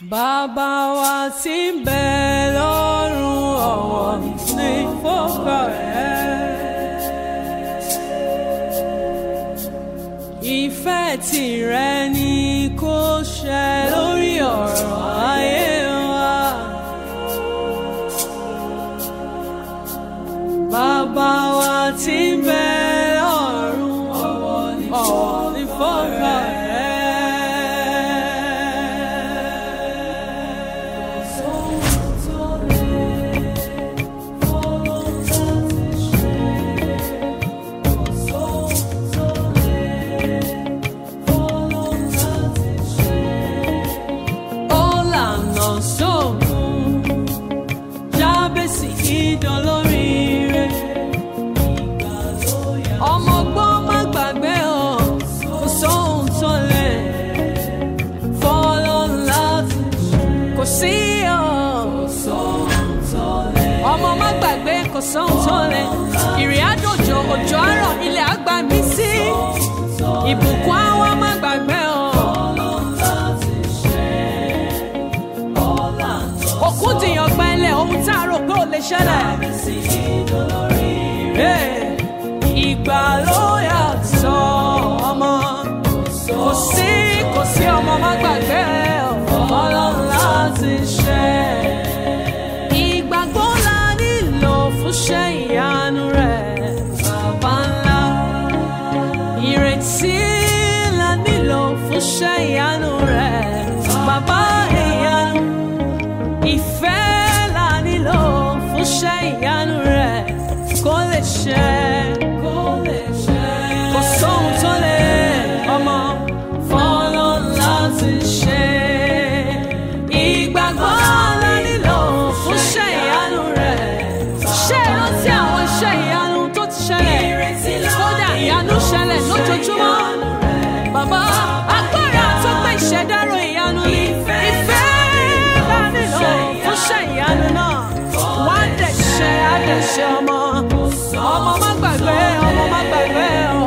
Bàbá wa tí ń bẹ lọ́run ọ̀wọ̀ ní fọ́kà rẹ̀. Ìfẹ́ tìrẹ ni kó ṣẹ lórí ọ̀rọ̀ ayé wa. Bàbá wa tí ń bẹ lọ́run ọ̀wọ̀ ní fọ́kà rẹ̀. Ọ̀làna sóògùn jábèsì ìdánlóríire. Ọmọ ọgbọ́n má gbàgbé o, kò sóhun tó lè fọ́lọ́ láti kò sí o. Ọmọ má gbàgbé kò sóhun tó lè. Ìrìn àjòjò òjò àárọ̀ ilẹ̀ àgbà mí sí. Ìbùkún àwa má gbàgbé o. Òkun dìyàn gbẹ́lẹ̀ ohun tá a rò pé ò lè ṣẹlẹ̀. Hey, Ìgbà ló yàtọ̀ ọmọ. Kò sí kò sí ọmọ má gbàgbé ọlọ́run láti ṣe. Ìgbàgbọ́ la nílò fún ṣẹ́ ìyanu rẹ̀ bàbá ńlá. Ìrètí la nílò fún ṣẹ́ ìyanu rẹ̀ bàbá ìyanu. Ìfẹ́ la nílò fún ṣẹ́ ìyanu rẹ̀ kó lè ṣẹ. Kò sóhun tó lè ọmọ fọ́lọ́ láti ṣe. Ìgbàgbọ́ la nílò fún ṣẹ́ ìyanu rẹ̀. Ṣé ìrántí àwọn iṣẹ́ ìyanu tó ti ṣẹlẹ̀? Kódà ìyanu ṣẹlẹ̀ lójoojúmọ́. Bàbá agbára tó gbé ìṣẹ̀dárò ìyanu ni ìfẹ́ la nílò fún ṣẹ́ ìyanu náà. Wá dẹ̀ ṣe àdẹ̀ṣe ọmọ. Ọmọ má gbàgbé, ọmọ má gbàgbé o.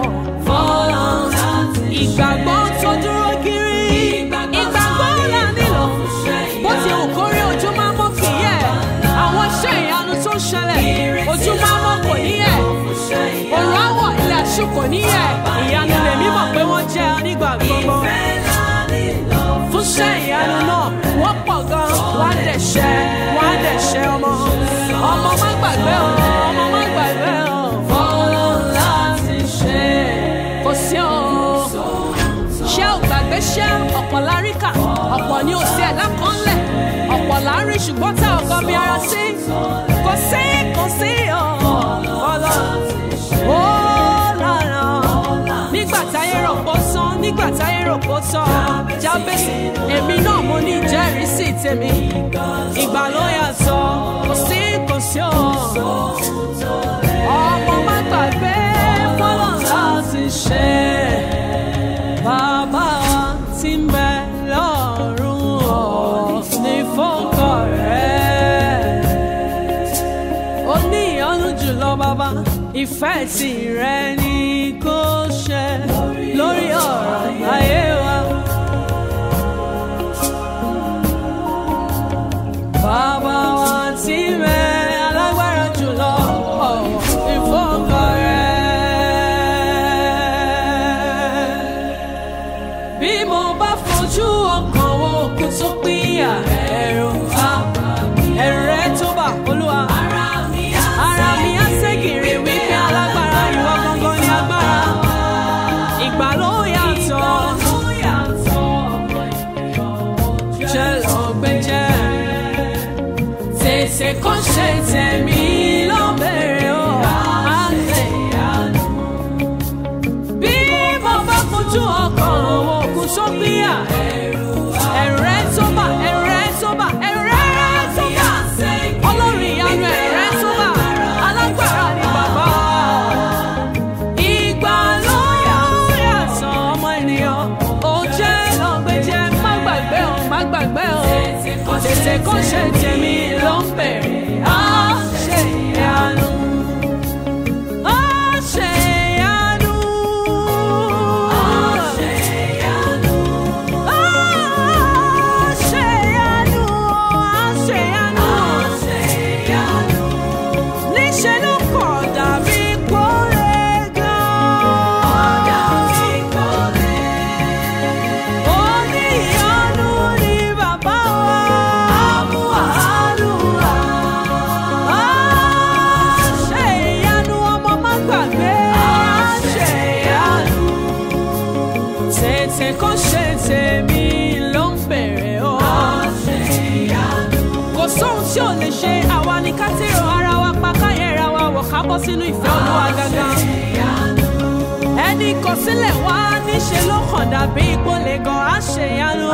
Ìgbàgbọ́ tó dúró kiri. Ìgbàgbọ́ là nílò. Bó ti wù kó rí ojú máa mọ́ kì í yẹ̀. Àwọn iṣẹ́ ìyanu tó ń ṣẹlẹ̀. Ojú máa mọ́ kò ní yẹ̀. Òrùn àwọ̀ ilẹ̀ àṣù kò ní yẹ̀. Ìyanu lèmi mọ̀ pé wọ́n jẹ́ nígbà gbogbo. Fún iṣẹ́ ìyanu náà, wọ́n pọ̀ gan. Wọ́n á dẹ̀ ṣẹ́, wọ́n á dẹ̀ ṣẹ́ ọmọ. Ọmọ má gbàgbé o, ọmọ má gbàgbé o. Fọ́lọ́ láti ṣe. Kò sí o ṣé ò gbàgbé ṣé ọ̀pọ̀ la rí kà ọ̀pọ̀ ni ò sí ẹ̀dá kan lẹ̀ ọ̀pọ̀ la rí ṣùgbọ́n tá ò kọ́ bí ara sí kò sí kò sí ọ̀ọ́lọ́ ó lànà nígbà táyé rò pó sán nígbà táyé rò pó tán jábèsì èmi náà mo ní ìjẹ́rìísí tèmi ìgbà ló yàtọ̀ kò sí kò sí ọ̀ ọmọ má gbàgbé fọlọ́ láti ṣe bàbá wa tí ń bẹ lọ́run ọ̀ ní fọ́kọ̀ rẹ̀. ó ní ìyọ́nú jùlọ bàbá ìfẹ́ tìrẹ ni kó ṣẹ lórí ọ̀rọ̀ ayé wa. Bàbá wa tí ń bẹ alágbára jùlọ ọ̀ ní fọ́kọ̀ rẹ̀ bí mo bá fojú ọkàn wo òkú tó pínyà ẹ̀rù á ẹ̀rù rẹ̀ tó bà olúwa. ara mi á ségèrè wípé alágbára ìwọ gangan ni agbára. ìgbà ló yàtọ̀ jẹ́ lọ́gbẹ́jẹ́ tètè kọ́ ṣe tẹ̀mí lọ́bẹ̀rẹ̀ o. bí mo bá fojú ọkàn àwọn òkú tó gbéyà ẹ̀rù rẹ̀ tó bà ẹ̀rù rẹ̀ tó bà ẹ̀rù rẹ̀ tó bà ọlọ́run ìyanu ẹ̀rù rẹ̀ tó bà alágbára ni bàbá. Ìgbà ló yàtọ̀ ọmọ ènìyàn ó jẹ́ lọ́gbẹ́jẹ́ má gbàgbé o má gbàgbé o tètè kó ṣe tèmi ló ń bẹ̀rẹ̀ á ṣe ìyanu. Á ṣe ìyanu. Á ṣe ìyanu. Á ṣe ìyanu. ṣe àwa ni ká tèrò ara wa pa káyẹ̀ra wa wọ̀ ká bọ́ sínú ìfẹ́ olúwa gangan. ẹni kọ sílẹ̀ wá níṣe ló kàn dàbí ipò lè gan àṣeyanu.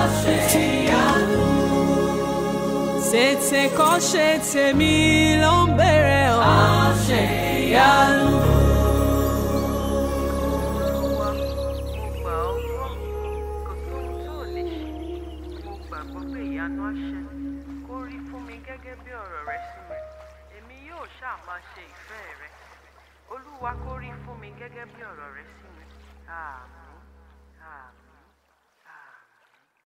tètè kọ́ ṣe tèmi ló ń bèrè ọ̀ àṣeyanu. Olúwa, mo gbà ọ́ gbọ́, kò sóhun tó ò lè ṣe. Mo gbàgbọ́ pé ìyanu á ṣẹ. Kó rí fún mi gẹ́gẹ́ bí ọ̀rọ̀ rẹ sí mi. Èmi yóò ṣáà máa ṣe ìfẹ́ rẹ. Olúwa kó rí fún mi gẹ́gẹ́ bí ọ̀rọ̀ rẹ sí mi. Àmín. Àmín.